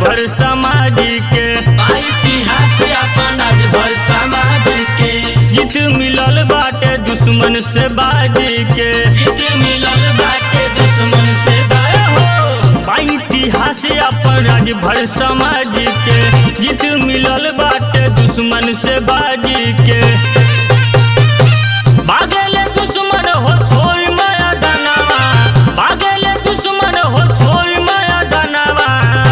भर समाज के बा इतिहास अपन आज भर समाज के जीत मिलल बाटे दुश्मन से बाजी के जीत मिलल बाटे दुश्मन से बाया हो बा इतिहास अपन राज भर समाज के जीत मिलल बाटे दुश्मन से बाजी के भागेले दुश्मन हो छोड़ माया दानवा भागेले दुश्मन हो छोड़ माया दानवा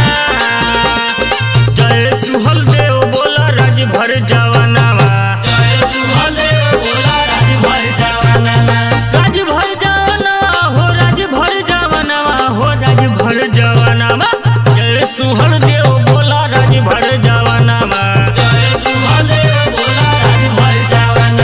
जय सुहल देव बोला राज भर जवानवा जय सुहदेव बोला राज भर जवाना राज भर जवानवा हो राज भर जवानवा हो राज भर जवानवा जय सुहल देव बोला राज भर जवानवा जय सुहदेव बोला राज भर जवाना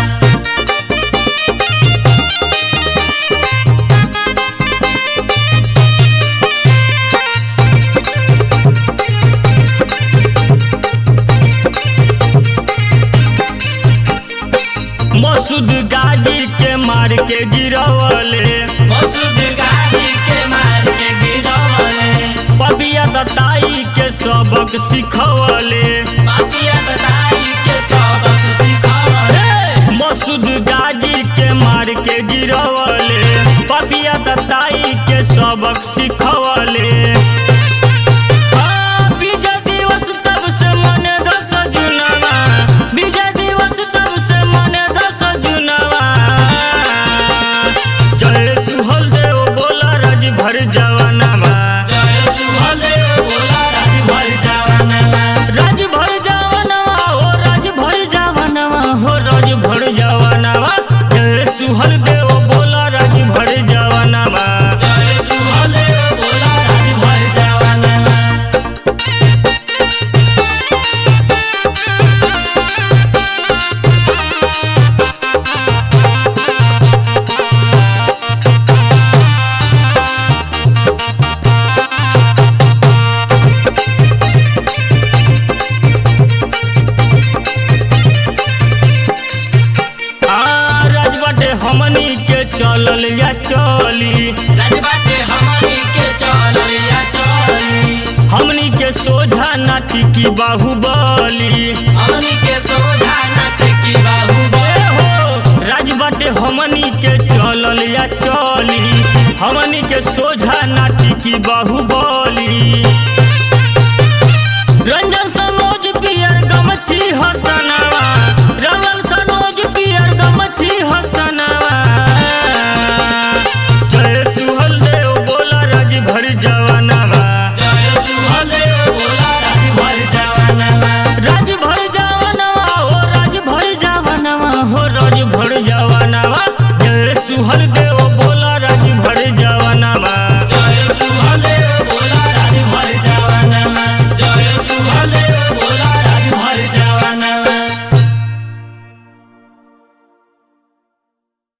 मसूद गाजी के मार के गिरवले मसूद गाजी के मार के गिरवले पपिया दताई के सबक सिखवले पापिया बताई के सबक सिखवले मसूद गाजी के मार के गिरवले पपिया दताई के सबक सिखवले हाँ, विजय दिवस तब से मने दस जुनवा विजय दिवस तब से मने दस जुनवा जय सुहल देव बोला राज भर जवानवा जय सुहदेव बोला राज भर जवाना राज भर जवानवा हो राज भर जवानवा हो राज भर जवानवा जय सुहल देव बोला राज भर जवानवा जय सुहदेव बोला राज भर जवाना आ राज बाटे हमनी के चलल या चली राजबाटे हमनी के चलल या चली हमनी के सोझा नाटी की बाहुबली हमनी के सोझा नट की बाहुबली ए हो राज बाटे हमनी के चलल या चली हमनी के सोझा नाटी की बाहुबली रंजन सनोज पियर गमछी हसनवा रंगल सनोज पियर गमछी हस